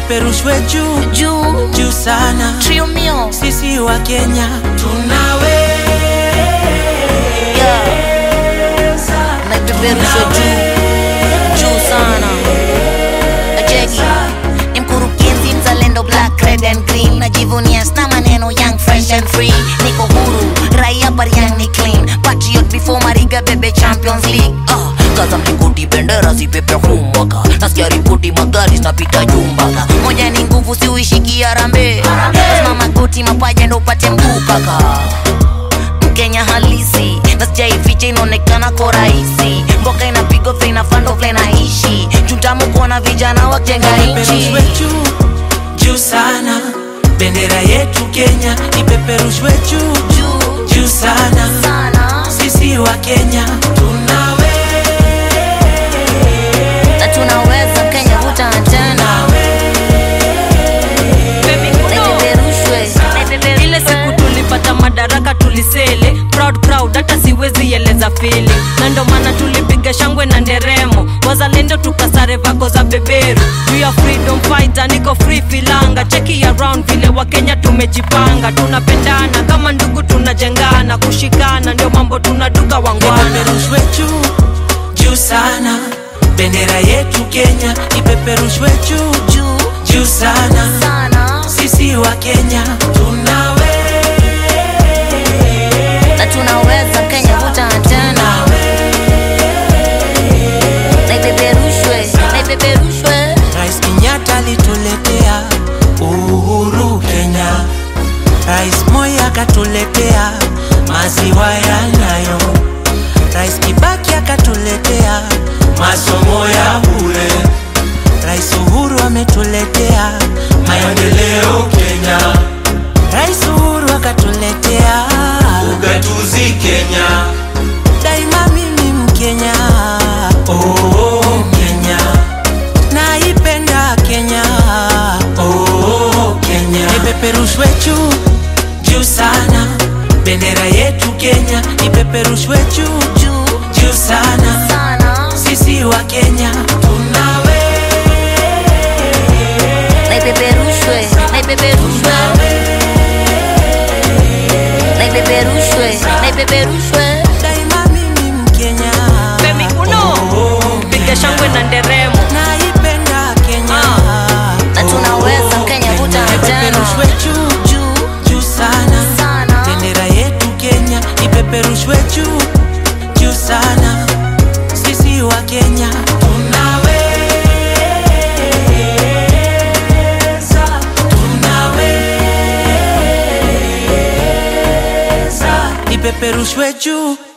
ipeperushwe juu juu juu sana. trio mio Sisi wa Kenya tunaweza yeah. na ipeperushwe juu juu sana ajegi ni mkurugenzi mzalendo black red and green najivunia sna maneno young fresh and free niko huru raia bariang ni clean patriot before mariga bebe champions league uh, kaza mlingoti bendera zipepe humwaka nasikia ripoti magari zinapita jumbaka moja ni nguvu siuishikia rambe lazima magoti mapaja ndo upate mguu kaka mkenya halisi na sijaificha inaonekana ko rahisi mboka inapigwa vile inafando vile naishi jutamu kuona vijana wajenga nchi ipeperushwe juu juu sana. Bendera yetu Kenya ipeperushwe juu juu juu sana. sana Sisi wa Kenya tunaweza na tunaweza kenya vuta tena naipeperushwe ile siku tulipata madaraka tulisele proud proud hata siwezi eleza fili na ndo maana tulipiga shangwe na nderemo wazalendo tukasare vako za beberu juu ya freedom fighter niko free filanga cheki around vile wakenya tumejipanga tunapendana kama ndugu tunajengana kushikana ndio mambo tunaduka wangwana ipeperushwe juu juu sana. Bendera yetu Kenya ipeperushwe juu juu juu sana. sana Sisi wa Kenya tunaweza na tunaweza kenya vuta tena naipeperushwe naipeperushwe Rais Kenyatta alituletea uhuru Kenya, Rais Moi akatuletea maziwa ya Nyayo, Rais Kibaki akatuletea masomo ya bure, Rais Uhuru ametuletea maendeleo Kenya, Rais Uhuru akatuletea ugatuzi Kenya, daima mimi Mkenya, oh, Kenya naipenda Kenya, oh, Kenya ipeperushwe juu juu sana, bendera yetu Kenya ipeperushwe juu juu juu sana, sana sisi wa Kenya tunaweza naipeperushwe naipeperushwe naipeperushwe naipeperushwe daima mimi Mkenya, Baby, uno piga shangwe na nderemo naipenda Kenya, na tunaweza kenya vuta ipeperushwe tena juu juu juu sana sana bendera yetu Kenya ipeperushwe juu juu sana, sisi wa Kenya tunaweza, tunaweza, ipeperushwe juu